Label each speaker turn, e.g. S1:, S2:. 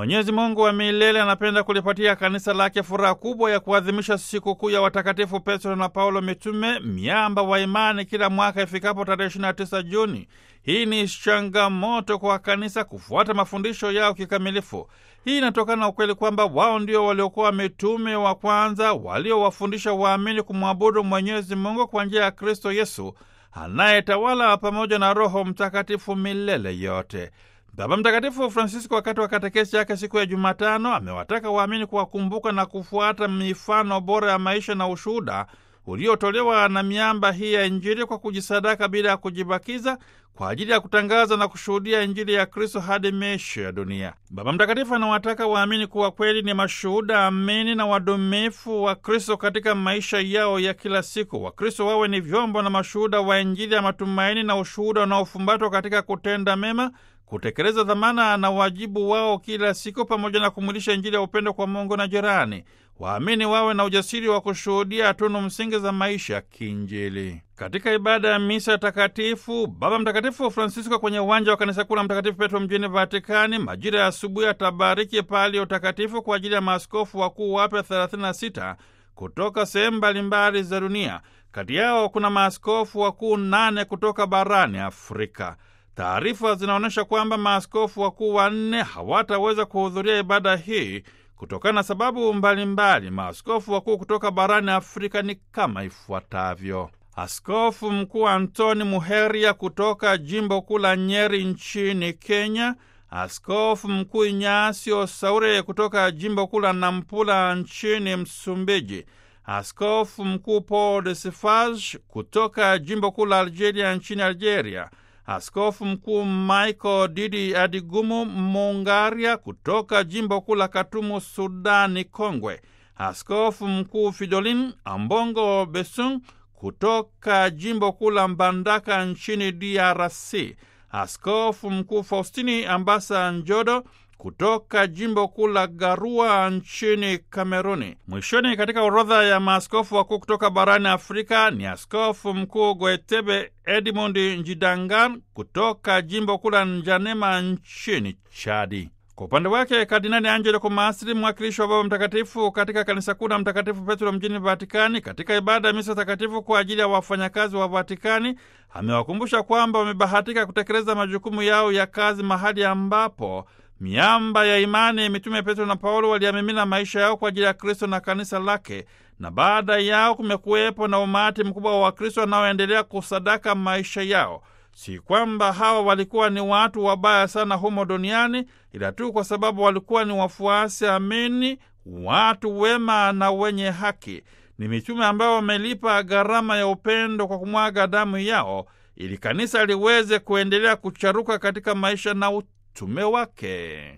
S1: Mwenyezi Mungu wa milele anapenda kulipatia kanisa lake furaha kubwa ya kuadhimisha sikukuu ya watakatifu Petro na Paulo mitume, miamba wa imani, kila mwaka ifikapo tarehe 29 Juni. Hii ni changamoto kwa kanisa kufuata mafundisho yao kikamilifu. Hii inatokana na ukweli kwamba wao ndio waliokuwa mitume wa kwanza waliowafundisha waamini kumwabudu Mwenyezi Mungu kwa njia ya Kristo Yesu anayetawala pamoja na Roho Mtakatifu milele yote. Baba Mtakatifu Francisco wakati wa katekesi yake siku ya Jumatano amewataka waamini kuwakumbuka na kufuata mifano bora ya maisha na ushuhuda uliotolewa na miamba hii ya Injili kwa kujisadaka bila ya kujibakiza kwa ajili ya kutangaza na kushuhudia Injili ya Kristo hadi miisho ya dunia. Baba Mtakatifu anawataka waamini kuwa kweli ni mashuhuda amini na wadumifu wa Kristo katika maisha yao ya kila siku. Wakristo wawe ni vyombo na mashuhuda wa Injili ya matumaini na ushuhuda unaofumbatwa katika kutenda mema kutekeleza dhamana na wajibu wao kila siku pamoja na kumwilisha Injili ya upendo kwa Mungu na jirani. Waamini wawe na ujasiri wa kushuhudia tunu msingi za maisha ya kiinjili. Katika ibada ya misa takatifu, Baba Mtakatifu Francisco kwenye uwanja wa kanisa kuu la Mtakatifu Petro mjini Vatikani majira ya asubuhi atabariki palio takatifu kwa ajili ya maaskofu wakuu wapya 36 kutoka sehemu mbalimbali za dunia. Kati yao kuna maaskofu wakuu nane kutoka barani Afrika. Taarifa zinaonyesha kwamba maaskofu wakuu wanne hawataweza kuhudhuria ibada hii kutokana na sababu mbalimbali. Maaskofu wakuu kutoka barani Afrika ni kama ifuatavyo: Askofu Mkuu Antoni Muheria kutoka jimbo kuu la Nyeri nchini Kenya, Askofu Mkuu Inyasio Saure kutoka jimbo kuu la Nampula nchini Msumbiji, Askofu Mkuu Paul de Sefage kutoka jimbo kuu la Algeria nchini Algeria, Askofu Mkuu Michael Didi Adigumu Mungaria kutoka jimbo kuu la Katumu, Sudani Kongwe, Askofu Mkuu Fidolin Ambongo Besung kutoka jimbo kuu la Mbandaka nchini DRC, Askofu Mkuu Faustini Ambasa Njodo kutoka jimbo kuu la Garua nchini Kameruni. Mwishoni, katika orodha ya maaskofu wakuu kutoka barani Afrika ni askofu mkuu Goetebe Edmund Njidangan kutoka jimbo kuu la Njanema nchini Chadi. Kwa upande wake Kardinali Angelo Komasri, mwakilishi wa Baba Mtakatifu katika kanisa kuu la Mtakatifu Petro mjini Vatikani, katika ibada ya misa takatifu kwa ajili ya wafanyakazi wa Vatikani, amewakumbusha kwamba wamebahatika kutekeleza majukumu yao ya kazi mahali ambapo miamba ya imani mitume Petro na Paulo waliamimina maisha yao kwa ajili ya Kristo na kanisa lake, na baada yao kumekuwepo na umati mkubwa wa Wakristo wanaoendelea kusadaka maisha yao. Si kwamba hawa walikuwa ni watu wabaya sana humo duniani, ila tu kwa sababu walikuwa ni wafuasi amini, watu wema na wenye haki. Ni mitume ambao wamelipa gharama ya upendo kwa kumwaga damu yao, ili kanisa liweze kuendelea kucharuka katika maisha na utume wake.